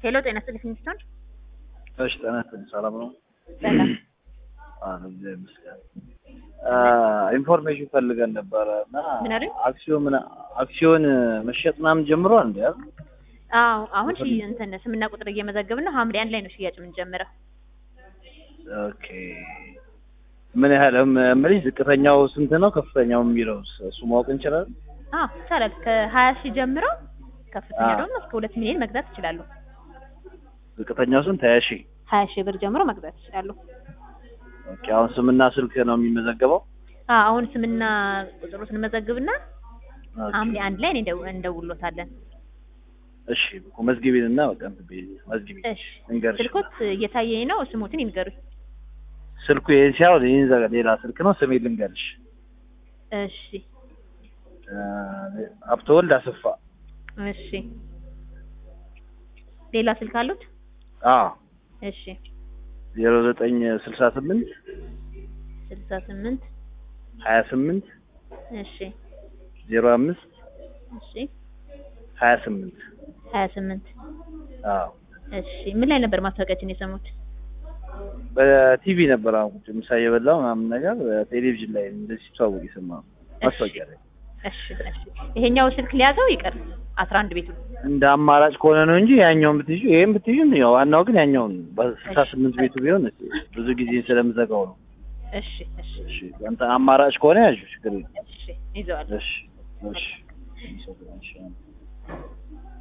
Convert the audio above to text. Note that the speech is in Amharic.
ሄሎ ጤና ይስጥልኝ ሚስቶን እሺ ጤና ይስጥልኝ ሰላም ነው? ሰላም አዎ እግዚአብሔር ይመስገን። ኢንፎርሜሽን ፈልገን ነበረ እና ምን አይደል? አክሲዮን ምና አክሲዮን መሸጥ ምናምን ጀምሯል እንዴ? አይደል? አዎ አሁን ሺ እንትን ስምና ቁጥር እየመዘገብን ነው። ሐምሌ አንድ ላይ ነው ሽያጭ የምንጀምረው። ኦኬ ምን ያህል እምልሽ ዝቅተኛው ስንት ነው? ከፍተኛው የሚለው እሱ ማወቅ እንችላለን? አዎ ይቻላል። ከሀያ ሺህ ጀምሮ ከፍተኛ አዎ። ደግሞ እስከ ሁለት ሚሊዮን መግዛት ይችላሉ። ዝቅተኛው ስንት? ሀያ ሺህ ሀያ ሺህ ብር ጀምሮ መግዛት ይችላሉ። ኦኬ አሁን ስምና ስልክ ነው የሚመዘገበው? አዎ አሁን ስምና ቁጥሩ ስንመዘግብና ኦኬ። ሐምሌ አንድ ላይ እንደው- እንደውሎታለን። እሺ እኮ መዝግቢን እና በቃ እንትን በይ መዝግቢ እሺ እንገርሽ ስልኮት እየታየኝ ነው። ስሙትን ይንገሩኝ። ስልኩ ይሄን ሲያው ይሄን ዘ ሌላ ስልክ ነው ስሜ ልንገርሽ እሺ ሀብተወልድ አሰፋ እሺ ሌላ ስልክ አሉት? አዎ እሺ ዜሮ ዘጠኝ ስልሳ ስምንት ስልሳ ስምንት ሀያ ስምንት እሺ ዜሮ አምስት እሺ ሀያ ስምንት ሀያ ስምንት አዎ እሺ ምን ላይ ነበር ማስታወቂያችን የሰሙት? በቲቪ ነበር አሁን ቁጭ ምሳ እየበላሁ ምናምን ነገር ቴሌቪዥን ላይ እንደዚህ ሲተዋወቅ የሰማሁት ማስታወቂያ ላይ እሺ እሺ ይሄኛው ስልክ ሊያዘው ይቀር አስራ አንድ ቤቱ እንደ አማራጭ ከሆነ ነው እንጂ ያኛውን ብትይዙ ይሄን ብትይዙ ያው ዋናው ግን ያኛውን በስልሳ ስምንት ቤቱ ቢሆን ብዙ ጊዜ ስለምዘጋው ነው። እሺ እሺ እሺ አንተ አማራጭ ከሆነ ያዥ ችግር የለም። እሺ ይዘዋል። እሺ እሺ እሺ